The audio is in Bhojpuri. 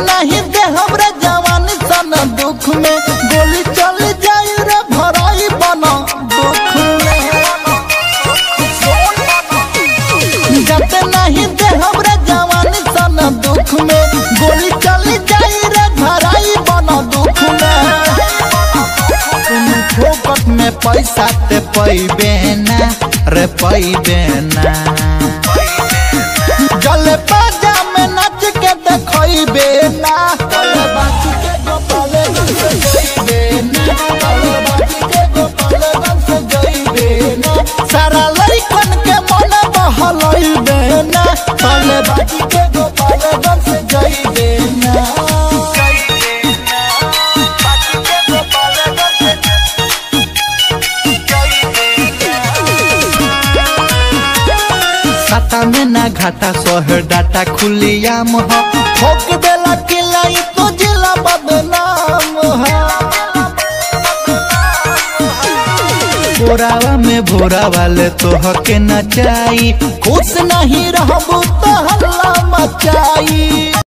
नहीं दे हमरा जवानी सन दुख में गोली चल जाई रे भराई बना दुख में जब नहीं दे हमरा जवानी सन दुख में गोली चल जाई रे भराई बना दुख में तुम फोकट में पैसा ते पैबे ना रे पैबे ना जले बाजा में नाच के देखइबे ना तले बाजी के गोपाले गंज से जइबे ना तले बाजी के गोपाले गंज से जइबे ना सारा लइकन के मन बहलइबे ना तले बाजी के गोपाले गंज से जइबे ना खाता में ना घाटा सोहर डाटा खुलियाम हो ठोक देला किलाई तो जिला बदनाम है बोरावा में भोरा वाले तो हके नचाई खुश नहीं रहबू तो हल्ला मचाई